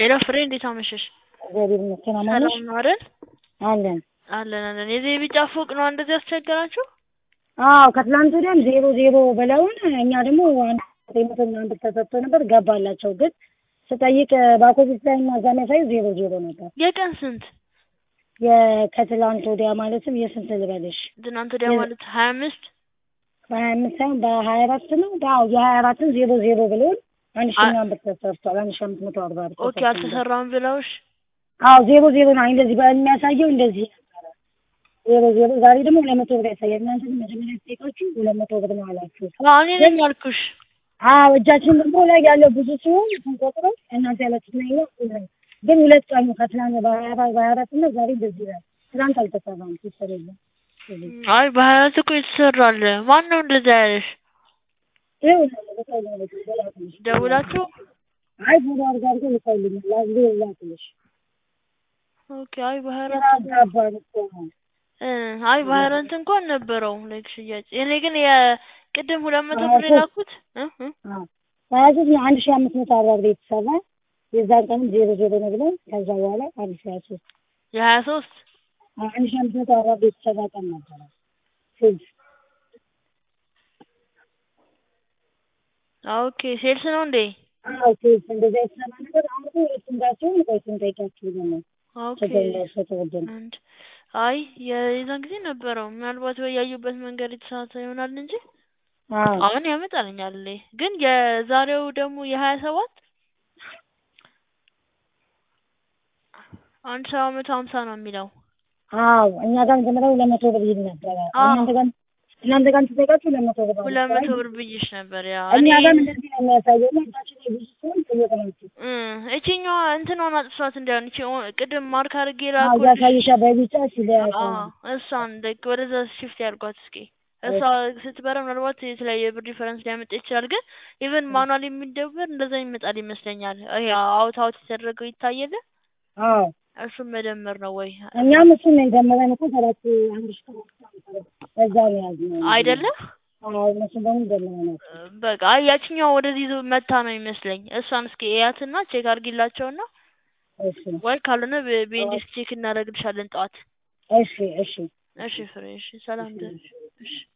ሄሎ ፍሬ እንዴት አመሸሽ? እግዚአብሔር ይመስገን አማን ነሽ? ሰላም ነው አይደል? አለን። አለን አለን። የዚህ ቢጫ ፎቅ ነው እንደዚህ ያስቸገራችሁ? አዎ ከትላንት ወዲያም ዜሮ ዜሮ ብለውን እኛ ደግሞ አንድ ዘጠኝ መቶ ምናምን ብር ተሰጥቶ ነበር ገባላቸው። ግን ስጠይቅ በአኮቢስ ላይ እና እዛ የሚያሳዩ ዜሮ ዜሮ ነበር። የቀን ስንት? የከትላንት ወዲያ ማለትም የስንት ልበልሽ ትናንት ወዲያ ማለት ሀያ አምስት በሀያ አምስት ሳይሆን በሀያ አራት ነው። አዎ የሀያ አራትን ዜሮ ዜሮ ብለውን አንድ ሺህ ምናምን ብር ተሰርቷል። አንድ ሺህ አምስት መቶ አርባ ብር ኦኬ ተሰርቷል። አልተሰራም ብለውሽ? አዎ ዜሮ ዜሮ ነው እንደዚህ በሚያሳየው እንደዚህ ነበረ። ዜሮ ዜሮ ዛሬ ደግሞ ሁለት መቶ ብር ያሳያል። እናንተ ግን መጀመሪያ ስጠይቃችሁ ሁለት መቶ ብር ነው አላችሁ። አዎ እኔ ነኝ ያልኩሽ። አዎ እጃችን ደግሞ ላይ ያለው ብዙ ሲሆን ስንቆጥረው እናንተ ያላችሁት ነው ይኸው ግን ሁለት ቀን ነው ከትናንት በሀያ አራት በሀያ አራት እና ዛሬ እንደዚህ ይላል። ትናንት አልተሰራም ሲሰር የለም አይ በሀያ አራት እኮ ይሰራል። ማን ነው እንደዛ ያለሽ? ይኸው ልከው ነው ልከው ደውላችሁ? አይ ፎቶ አድርጋ አድርገው ልከውልኛል። ላዝሌ ላክልሽ ኦኬ አይ በሀያ ግራ አራት አጋባን እኮ ነው። እ አይ በሀያ አራት እንኳን ነበረው ላይክ ሽያጭ። እኔ ግን የቅድም ሁለት መቶ ብር የላኩት እ እ አዎ ሀያ ሶስት ነው አንድ ሺህ አምስት መቶ አርባ ብር የተሰራ የዛን ቀንም ዜሮ ዜሮ ነው ብለን ከዛ በኋላ አንድ ሺህ ሀያ ሶስት የሀያ ሶስት አንድ ሺህ አምስት መቶ አርባ ብር የተሰራ ቀን ነበረ ሴልስ ኦኬ ሴልስ ነው እንዴ? አዎ ሴልስ እንደዛ የተሰራ ነገር አሁን እኮ ሁለቱም ጋር ሲሆን ቆይ ስንጠይቃችሁ ብለን ነው ኦኬ ተገላሽ ተወደነ አንድ አይ የዛን ጊዜ ነበረው ምናልባት ወይ ያዩበት መንገድ የተሳሳተ ይሆናል እንጂ አዎ አሁን ያመጣልኛል። ግን የዛሬው ደግሞ የሀያ ሰባት አንድ ሰባ መቶ ሀምሳ ነው የሚለው። አዎ እኛ ጋር መጀመሪያ ሁለት መቶ ብር ይል ነበረ አዎ። እናንተ ጋር እናንተ ጋር ተጠይቃችሁ ሁለት መቶ ብር ሁለት አለ። መቶ ብር ብዬሽ ነበር። ያ እኛ እኔ ጋር እንደዚህ ነው የሚያሳየው እና እጃችን ላይ ብዙ ሲሆን ጠየቅናችሁ እ እቺኛዋ እንትኗን አጥፍቷት እንዳይሆን እቺ ኦ- ቅድም ማርክ አድርጌ አዎ ላኩልሽ። ያሳይሻ በቢጫ ሲለ አዎ እሷን ላይክ ወደዛ ሽፍት ያድርጓት እስኪ። እሷ ስትበራ ምናልባት የተለያየ ብር ዲፈረንስ ሊያመጣ ይችላል። ግን ኢቨን ማኑዋል የሚደበር እንደዛ ይመጣል ይመስለኛል። ይሄ አውት አውት የተደረገው ይታየለ አዎ እሱም መደመር ነው ወይ እኛም እሱን ነው የጀመረን እኮ ሰባት አንድ ሺህ ሰባት በዛ ነው ያዝነው አይደለም? አዎ እነሱ ደግሞ ጀምረናል በቃ አይ ያችኛዋ ወደዚህ ይዞ መታ ነው ይመስለኝ። እሷን እስኪ እያትና ቼክ አድርጊላቸውና እሺ ወይ ካልሆነ በ- በኢንዴክስ ቼክ እናደርግልሻለን ጠዋት። እሺ እሺ እሺ ፍሬ፣ እሺ ሰላም ደር እሺ